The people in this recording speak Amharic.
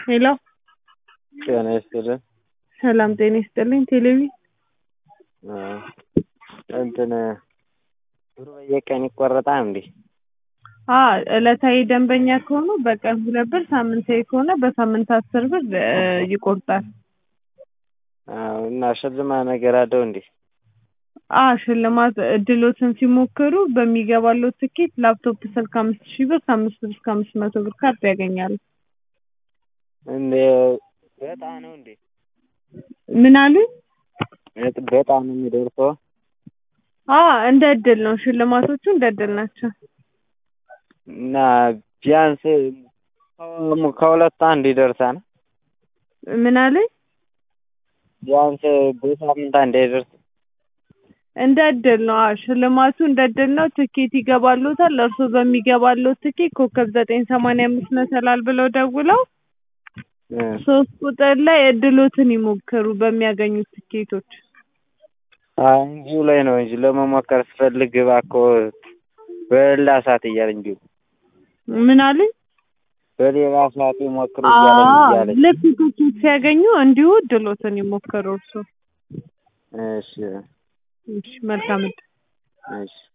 ሄሎ ጤና ይስጥልን። ሰላም ጤና ይስጥልኝ። ቴሌቪ አዎ፣ እንትን ብሩ በየቀን ይቆረጣል እንዴ? አዎ ዕለታዊ ደንበኛ ከሆኑ በቀን ሁለት ብር፣ ሳምንታዊ ከሆነ በሳምንት አስር ብር እ ይቆርጣል። አዎ እና ሽልማት ነገር አለው እንዴ? አዎ ሽልማት እድሎትን ሲሞክሩ በሚገባልዎት ትኬት ላፕቶፕ፣ ስልክ አምስት ሺህ ብር ከአምስት ብር እስከ አምስት መቶ ብር ካርድ ያገኛሉ። እንዴ በዕጣ ነው እንዴ? ምን አሉኝ? እጥ- በዕጣ ነው የሚደርሰው? አዎ እንደ እድል ነው ሽልማቶቹ እንደ እድል ናቸው። እና ቢያንስ ከ- ከሁለት አንድ ይደርሳል? ምን አሉኝ? ቢያንስ በሳምንት አንድ አይደርስም? እንደ እድል ነው። አዎ ሽልማቱ እንደ እድል ነው። ትኬት ይገባልዎታል። እርስዎ በሚገባልዎት ትኬት ኮከብ ዘጠኝ ሰማንያ አምስት መሰላል ብለው ደውለው እ ሶስት ቁጥር ላይ እድሎትን ይሞክሩ በሚያገኙት ትኬቶች። አይ እንዲሁ ላይ ነው እንጂ ለመሞከር ስፈልግ እባክዎ በሌላ ሰዓት እያለኝ እንዲሁ ምን አሉኝ? በሌላ ሰዓት ይሞክሩ እያለኝ አዎ እያለኝ ልክ ትኬት ሲያገኙ እንዲሁ እድሎትን ይሞክሩ እርስዎ። እሺ እሺ መልካም እድል። እሺ